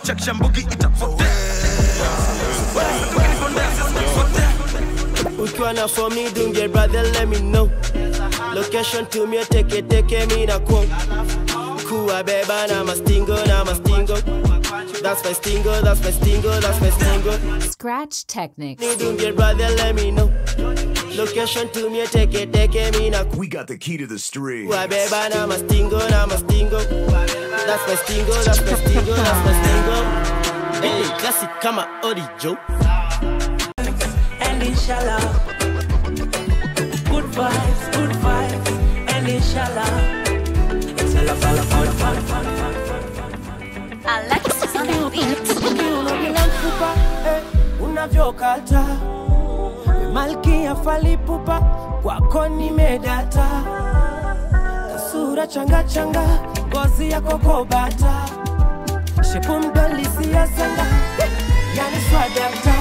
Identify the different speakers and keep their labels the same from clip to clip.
Speaker 1: chakisha mbugi itapotea
Speaker 2: ukiwa na for me dunge brother let me know location to me teke teke mi na kwa kuwa beba na mastingo na mastingo that's my stingo that's my stingo that's my stingo
Speaker 3: Scratch Technics.
Speaker 2: me dunge brother let me know location to me teke teke mi na
Speaker 4: We got the key to the street.
Speaker 2: kuwa beba na mastingo na mastingo that's my stingo that's my stingo that's my stingo hey classic kama orijo
Speaker 5: and inshallah, good vibes, good vibes, and inshallah, it's all about fun, fun, fun, fun, fun, fun.
Speaker 6: Alexis on the beat.
Speaker 2: Unavila mfupa eh, unavyokata malkia falipupa kwako nimedata kasura changa changa ngozi yako kobata shepu mdolisia sanga yani swadata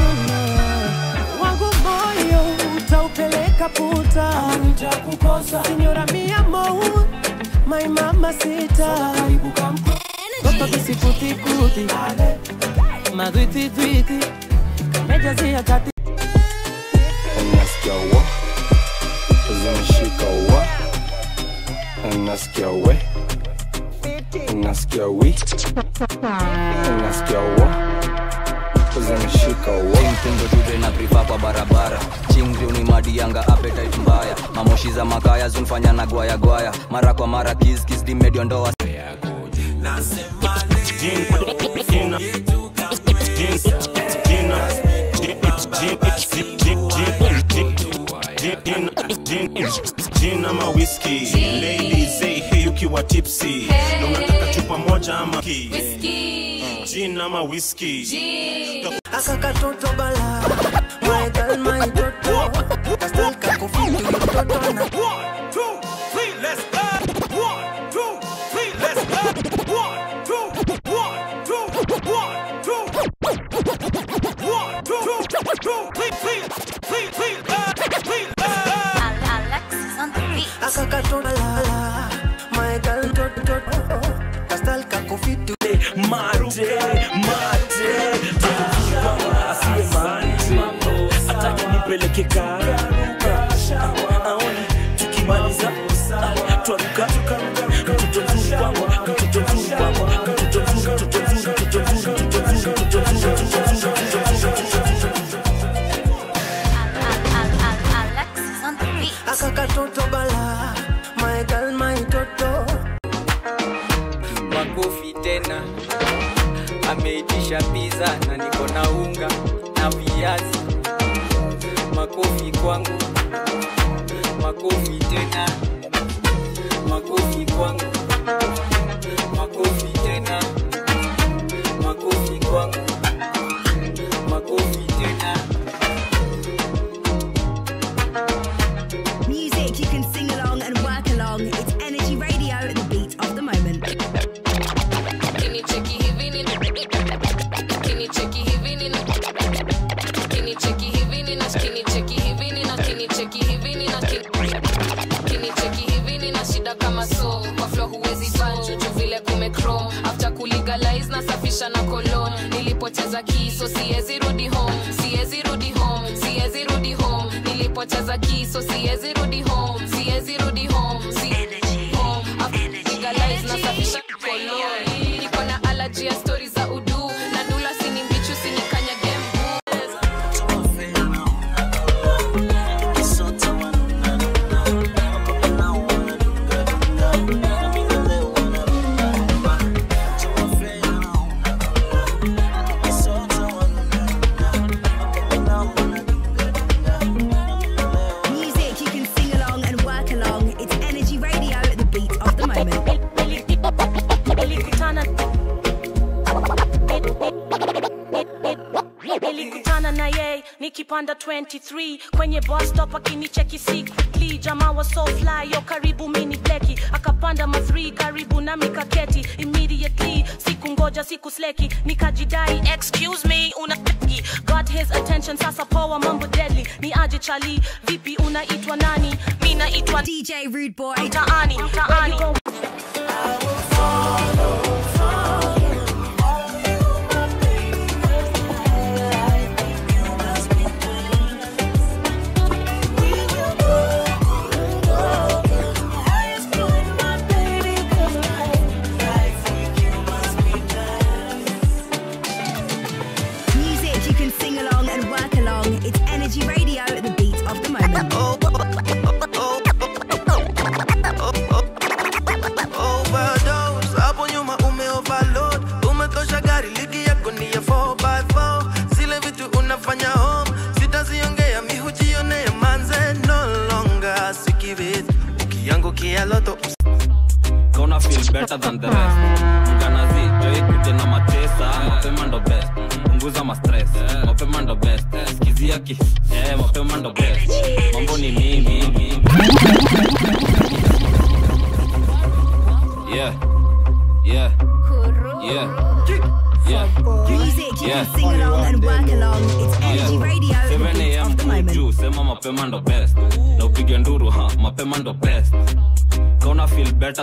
Speaker 2: wangu moyo utaupeleka puta nitakukosa sinyora mia mou my mama sita Toto kisikuti-kuti madwiti-twiti kamejazia kati
Speaker 7: Unasikia wa zimeshika wa unasikia we unasikia wi unasikia wa zimeshika wa
Speaker 8: mtindo tude na priva kwa barabara chingri unimadi yanga appetite mbaya mamoshi za makaya zunfanya na gwaya gwaya mara kwa mara kiskis dimediondoa
Speaker 1: jina ma whisky ladies say hey ukiwa tipsy na unataka chupa moja ama ki jina ma whisky
Speaker 5: akakatoto bala my girl my toto kastal kakofiti mtoto na
Speaker 1: One, two, three, let's go. One, two, three, let's go. One, two, one, two, one, two. One, two, two, three, three, three, three, uh, three, uh.
Speaker 6: Alexis on the beat.
Speaker 5: akakatoto bala my girl toto kastal kakofiti
Speaker 9: mate mate asiwe mate atake nipeleke karuka aoni tukimaliza twaruka mtoto mzuri kwangu mtoto mzuri kwangu mtoto mzuri mtoto mzuri mtoto mzuri mtoto mzuri mtoto mzuri mtoto mzuri mtoto mzuri
Speaker 6: Al- Al- Al- Alexis on the beat.
Speaker 5: akakatoto bala my girl my toto
Speaker 8: makofi tena ameitisha pizza na niko na unga na viazi makofi kwangu makofi tena makofi kwangu makofi tena makofi kwangu makofi tena
Speaker 10: Music you can sing along and work along. It's Energy Radio, the beat of the moment.
Speaker 11: Kinicheki hivi nina Kinicheki hivi nina Kinicheki hivi nina Kinicheki hivi nina Kinicheki hivi nina Kinicheki hivi nina shida kama so Kwa flow huwezi banjo juu vile kumechrome After kulegalize nasafisha na cologne Nilipoteza kiso siwezi rudi home Siwezi rudi home Siwezi rudi home Nilipoteza kiso siwezi rudi home Siwezi rudi home Siwezi home After legalize nasafisha na cologne Niko na allergy ya story za udu Na ndula sini mbichu sini kanyage mguu
Speaker 10: Music you can sing along and work along. It's Energy Radio, the beat of the moment.
Speaker 12: nilikutana nilikutana na yeye nikipanda 23 kwenye bus stop akinicheki secretly jamaa wa so fly yo karibu mini bleki akapanda ma 3 karibu na mikaketi immediately siku ngoja siku sleki nikajidai excuse me una got his attention sasa poa mambo deadly ni aje chali vipi unaitwa nani mi naitwa
Speaker 10: DJ Rude Boy.
Speaker 12: mtaani mtaani
Speaker 3: better than the rest mganazi joi kuje na matesa mapema ndo best punguza mastress mapema ndo best skizia ki eh, mapema ndo best mambo ni mingi yeah yeah yeah yeah
Speaker 10: Music, you
Speaker 3: Yeah.
Speaker 10: can sing along and work along. It's Energy Radio, the
Speaker 3: 7
Speaker 10: beat
Speaker 3: am
Speaker 10: of the moment.
Speaker 3: juu sema mapema ndo best na upige nduru ha mapema ndo best kauna feel better